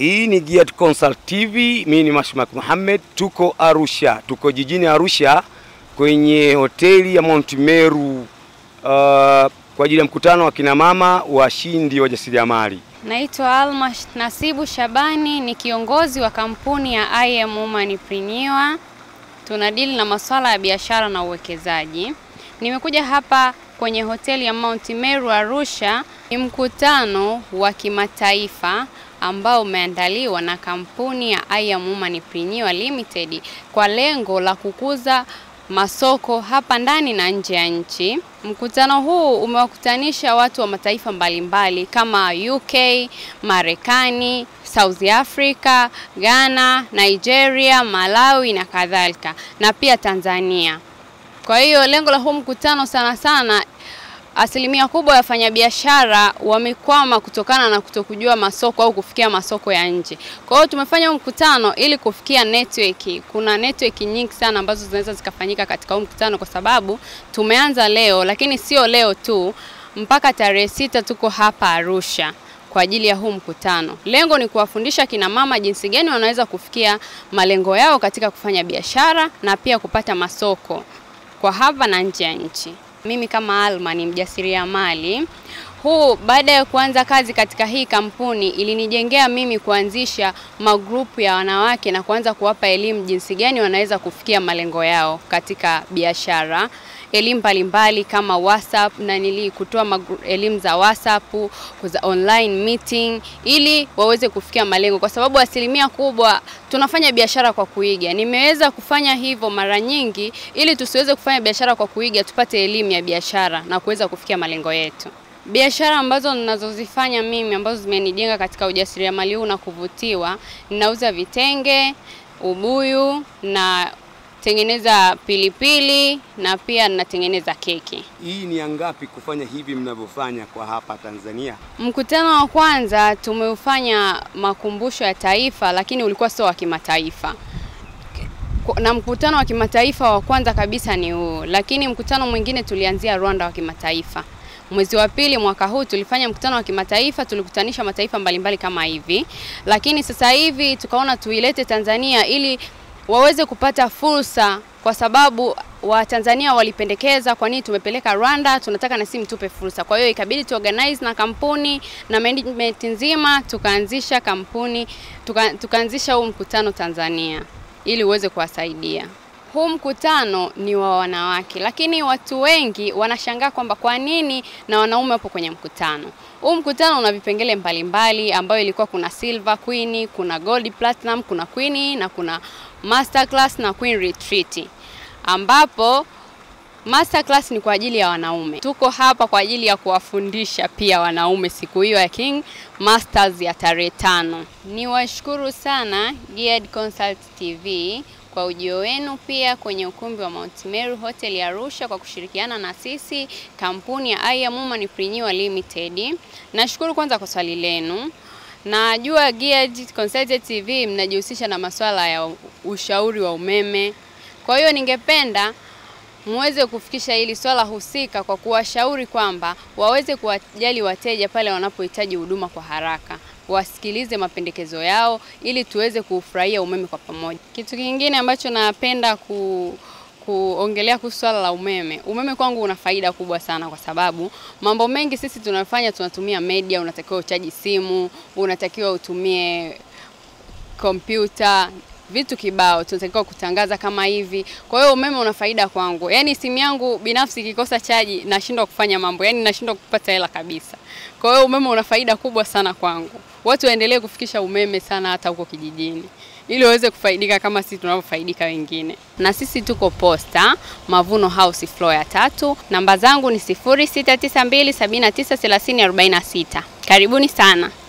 Hii ni Giat Consult TV, mimi ni Mashmak Mohamed, tuko Arusha, tuko jijini Arusha kwenye hoteli ya Mount Meru uh, kwa ajili ya mkutano wa kina mama washindi wa jasiriamali. Naitwa Alma Nasibu Shabani, ni kiongozi wa kampuni ya I Am Womanpreneur. Tunadili na masuala ya biashara na uwekezaji. Nimekuja hapa kwenye hoteli ya Mount Meru Arusha. Ni mkutano wa kimataifa ambao umeandaliwa na kampuni ya I Am Womanpreneur Limited kwa lengo la kukuza masoko hapa ndani na nje ya nchi. Mkutano huu umewakutanisha watu wa mataifa mbalimbali kama UK, Marekani, South Africa, Ghana, Nigeria, Malawi na kadhalika na pia Tanzania. Kwa hiyo lengo la huu mkutano sana sana asilimia kubwa ya wafanyabiashara wamekwama kutokana na kutokujua masoko au kufikia masoko ya nje. Kwa hiyo tumefanya huu mkutano ili kufikia network. Kuna network nyingi sana ambazo zinaweza zikafanyika katika huu mkutano, kwa sababu tumeanza leo, lakini sio leo tu, mpaka tarehe sita tuko hapa Arusha kwa ajili ya huu mkutano. Lengo ni kuwafundisha kina mama jinsi gani wanaweza kufikia malengo yao katika kufanya biashara na pia kupata masoko kwa hapa na nje ya nchi. Mimi kama Alma ni mjasiriamali. Huu baada ya kuanza kazi katika hii kampuni ilinijengea mimi kuanzisha magrupu ya wanawake na kuanza kuwapa elimu jinsi gani wanaweza kufikia malengo yao katika biashara, elimu mbalimbali kama WhatsApp na nili kutoa elimu za WhatsApp, za online meeting ili waweze kufikia malengo, kwa sababu asilimia kubwa tunafanya biashara kwa kuiga. Nimeweza kufanya hivyo mara nyingi ili tusiweze kufanya biashara kwa kuiga, tupate elimu ya biashara na kuweza kufikia malengo yetu. Biashara ambazo ninazozifanya mimi ambazo zimenijenga katika ujasiriamali huu na kuvutiwa, ninauza vitenge, ubuyu na tengeneza pilipili na pia ninatengeneza keki. Hii ni angapi kufanya hivi mnavyofanya kwa hapa Tanzania? Mkutano wa kwanza tumeufanya makumbusho ya taifa, lakini ulikuwa sio wa kimataifa na mkutano wa kimataifa wa kwanza kabisa ni huu, lakini mkutano mwingine tulianzia Rwanda wa kimataifa. Mwezi wa pili mwaka huu tulifanya mkutano wa kimataifa, tulikutanisha mataifa mbalimbali kama hivi, lakini sasa hivi tukaona tuilete Tanzania ili waweze kupata fursa, kwa sababu Watanzania walipendekeza, kwa nini tumepeleka Rwanda, tunataka na sisi mtupe fursa. Kwa hiyo ikabidi tu organize na kampuni na management nzima, tukaanzisha kampuni tuka, tukaanzisha huu mkutano Tanzania ili uweze kuwasaidia. Huu mkutano ni wa wanawake, lakini watu wengi wanashangaa kwamba kwa nini na wanaume wapo kwenye mkutano. Huu mkutano una vipengele mbalimbali ambayo ilikuwa kuna silver queen, kuna gold platinum, kuna queen na kuna masterclass na queen retreat, ambapo masterclass ni kwa ajili ya wanaume. Tuko hapa kwa ajili ya kuwafundisha pia wanaume siku hiyo ya King Masters ya tarehe tano. Niwashukuru sana Giat Consult TV kwa ujio wenu pia kwenye ukumbi wa Mount Meru Hotel ya Arusha kwa kushirikiana na sisi kampuni ya I Am Womanpreneur Limited. Nashukuru kwanza kwa swali lenu. Najua Giat Consult TV mnajihusisha na masuala ya ushauri wa umeme. Kwa hiyo ningependa muweze kufikisha hili swala husika kwa kuwashauri kwamba waweze kuwajali wateja pale wanapohitaji huduma kwa haraka wasikilize mapendekezo yao ili tuweze kufurahia umeme kwa pamoja. Kitu kingine ambacho napenda ku kuongelea kuhusu swala la umeme. Umeme kwangu una faida kubwa sana kwa sababu mambo mengi sisi tunafanya, tunatumia media. Unatakiwa uchaji simu, unatakiwa utumie kompyuta vitu kibao tunatakiwa kutangaza kama hivi. Kwa hiyo umeme una faida kwangu, yaani simu yangu binafsi ikikosa chaji nashindwa kufanya mambo, yaani nashindwa kupata hela kabisa. Kwa hiyo umeme una faida kubwa sana kwangu. Watu waendelee kufikisha umeme sana hata huko kijijini ili waweze kufaidika kama sisi tunavyofaidika wengine. Na sisi tuko Posta Mavuno House floor ya tatu. Namba zangu ni 0692793046. Karibuni sana.